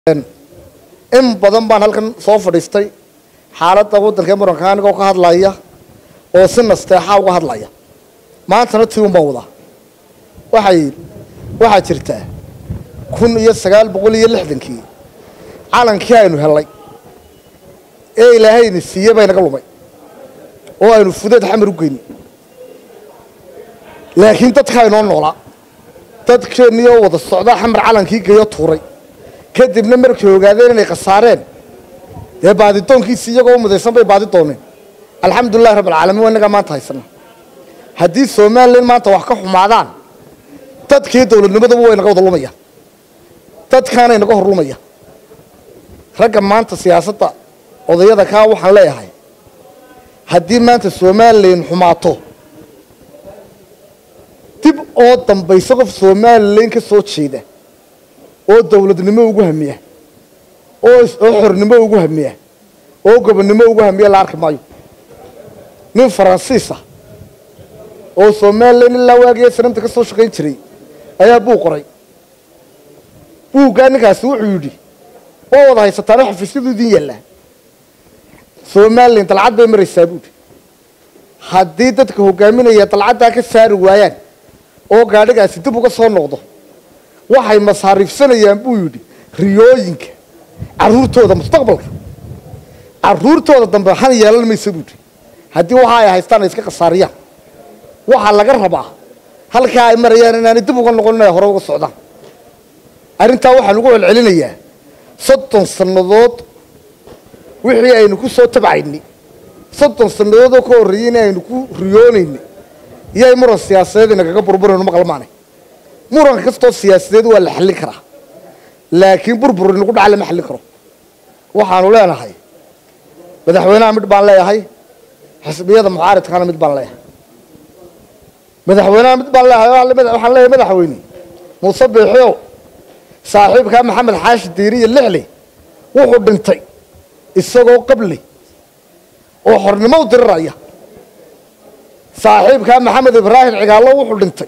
in badan baan halkan soo fadhiistay xaaladda waddanka muranka anigoo ka hadlaya oo si nasteexaa uga hadlaya maantana tii un baan wadaa waxay waxaa jirtaa kun iyo sagaal boqol iyo lixdankii calankii aynu hellay ee ilaahayna siiye bay naga lumay oo aynu fudeed xamar u geyni laakiin dadkaa inoo noolaa dadkeennii oo wada socdaa xamar calankii geeyo tuuray kadibna markay ogaadeen inay khasaareen dee baadidoonkiisi iyagoo u mudaysan bay baadi dooneen alxamdulilahi rabbilcaalamiin waa innagaa maanta haysana haddii somalilan maanta wax ka xumaadaan dadkii dowladnimaduba way naga wada lumaya dadkaanay naga hor lumaya ragga maanta siyaasadda odayada kaa waxaan leeyahay haddii maanta somalilan xumaato dib oo dambaysa qof somalilan ka soo jeeda oo dowladnimo ugu hamiya oo oo xornimo ugu hamiya oo gobonnimo ugu hamiya la arki maayo nin faransiisa oo somalilan ilaa waagiya sanamta ka soo shaqayn jiray ayaa buug qoray buuggaa ninkaasi wuxuu yidhi waa wada haysataano xafiisyadu idin yaallaa somalilan dalcad bay maraysaa buuhi haddii dadka hogaaminaya dalcaddaa ka saari waayaan oo gaadhigaasi dib uga soo noqdo waxay masaariifsanayaan buu yidhi riyooyinka carruurtooda mustaqbalka carruurtooda dambe han yeelan maysa buuhi haddii waxa ay haystaan ay iska khasaariyaan waxaa laga rabaa halkaa ay marayaan inaanay dib uga noqon inay hore uga socdaan arrintaa waxaan ugu celcelinayaa soddon sannadood wixii aynu ku soo tabcaynay soddon sannadood oo ka horreeyey in aynu ku riyoonaynay iyay muran siyaasadeed inagaga burburayno maqalmaanay muran kastoo siyaasadeed waa la xallin karaa laakiin burbur inagu dhaca lama xallin karo waxaanu leenahay madaxweynaha mid baan leeyahay xisbiyada mucaaridkana mid baan leeyahay madaxweynaha mid baan leeyahay waxaan leeyahay madaxweyne muuse biixio saaxiibkaa maxamed xaashi diiriya lixle wuxuu dhintay isagoo qabley oo xornimo u diriraya saaxiibkaa maxamed ibraahim cigaallo wuxuu dhintay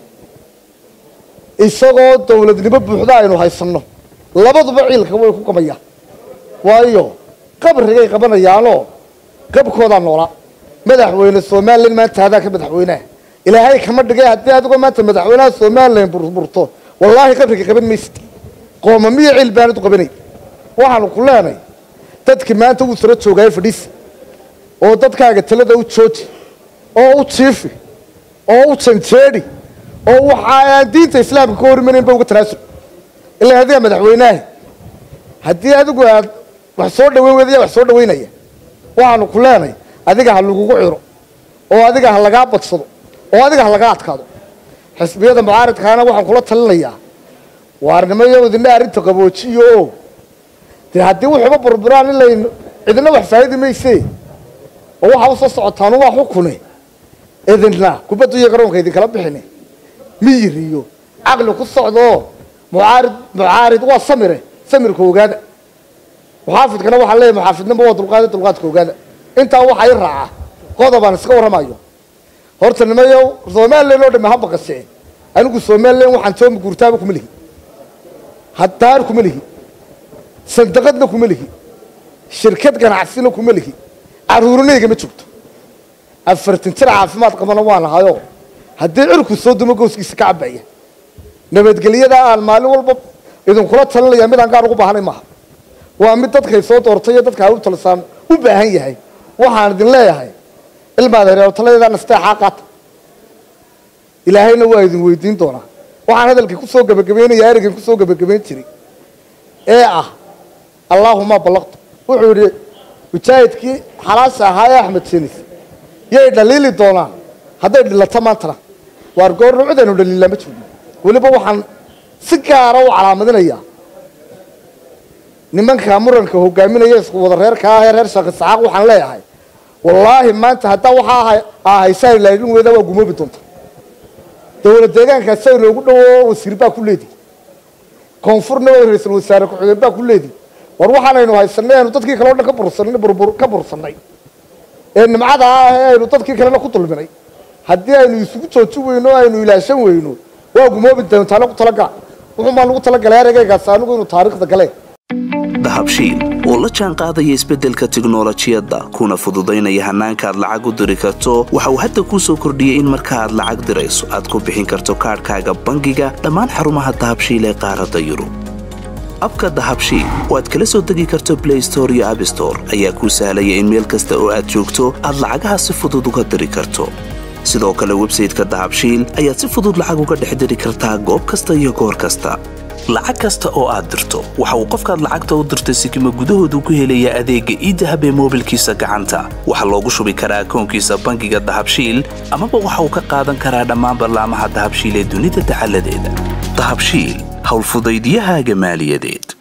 isagoo dowladnimo buuxda aynu haysanno labaduba ciilka way ku qabayaan waayo qabrigay qabanayaanoo qabkoodaa noolaa madaxweyne somalilan maanta hadaa ka madaxweyneha ilaahay kama dhigay haddii adigoo maanta madaxweynaha somalilan burburto wallaahi qabriga qaban maysid qooma miyo ciil baanad u qabanay waxaanu ku leenay dadkii maanta wuu saro joogaayo fadhiisi oo dadkaaga talada u jooji oo u jiifi oo u janjeedi oo waxa aan diinta islaamka ka horimaneyn ba uga tanaasul ilaa adiga madaxweynaha haddii adigu aad wax soo dhaweyn weyda yaa wax soo dhaweynaya waxaanu ku leenay adiga ha lagugu ciro oo adiga ha lagaa badsado oo adiga ha lagaa adkaado xisbiyada mucaaridkaana waxaan kula talinayaa waarnimo iyo idina arrinta qaboojiyo oo dee haddii wuxuuba burburaan in laynu cidina wax faa'idi mayse oo waxaa u soo socotaanu waa xukune idinna kubaddu iyo garoonka idinkala bixine miyir iyo caqli ku socdaoo mucaarid mucaarid waa samire samirka ogaada muxaafidkana waxaan leeyahy muxaafidnimo waa dulqaada dulqaadka ogaada intaa waxaa i raaca qodobaan iska warramayo horta nimayo somalilan oo dhami ha baqasee anigu somalilan waxaan toomi guurtaaba kuma lihi haddaar kuma lihi sandaqadna kuma lihi shirkad ganacsina kuma lihi carruurinayga ma joogto afartan jir caafimaad qabana waan ahayoo haddii cirku soo dumo gooskiisa ka cabaya nabadgelyada aan maalin walba idinkula talinaya midaan gaar ugu baahanay maaha waa mid dadkay soo doortay iyo dadka ay u talisaan u baahan yahay waxaan idin leeyahay ilmaad hereero taladeedaa nasteexaa qaata ilaahayna waa idin weydiin doonaa waxaan hadalkii ku soo gebagabaynaya ereygan kusoo gebagabayn jiray ee ah allaahuma ballaqtu wuxuu yidhi mujaahidkii xalaasha ahaa ee axmed senis yay dhaliili doonaan hadday dhilato maantana waar goorna cidaynu dhaliilaa ma joogno weliba waxaan si gaara u calaamadinayaa nimanka muranka hogaaminaya isku wada reerka ah ee reer sheekh isxaaq waxaan leeyahay wallaahi maanta haddaa waxaa ahaysaa ilaadin weyda waa gumoobi doonta dowlad deegaankaasa inoogu dhowo wasiir baa ku leedi koonfurna waa ra-iisul wasaare ku-xigeen baa ku leedi war waxaanaynu haysanay aynu dadkii kale o dhan ka bursanay burbur ka bursannay ee nimcada ah ee aynu dadkii kalena ku dulminay haddii aynu isugu jooji weyno o aynu ilaashan weyno waa gumoobi doontaana ku talagala wuxuun baan ugu talagalay ereygaagaas anigu inuu taariikhda galeen dahabshiil oo la jaan qaadaya isbeddelka tiknolojiyadda kuna fududaynaya hannaanka aad lacag u diri karto waxa uu hadda kuu soo kordhiyey in marka aad lacag dirayso aad ku bixin karto kaadhkaaga bangiga dhammaan xarumaha dahabshiil ee qaaradda yurub abka dahabshiil oo aad kala soo degi karto blay store iyo abstore ayaa kuu sahlaya in meel kasta oo aad joogto aad lacagaha si fudud uga diri karto sidoo kale websayteka dahabshiil ayaad si fudud lacag uga dhex diri kartaa goob kasta iyo goor kasta lacag kasta oo aad dirto waxa uu qofkaad lacagta u dirtay sikima gudahoodu ku helayaa adeegga iidahab ee moobilkiisa gacanta waxaa loogu shubi karaa akoonkiisa bangiga dahabshiil amaba waxa uu ka qaadan karaa dhammaan ballaamaha dahabshiil ee dunida dacaladeeda dahabshiil howlfudaydyahaaga maaliyadeed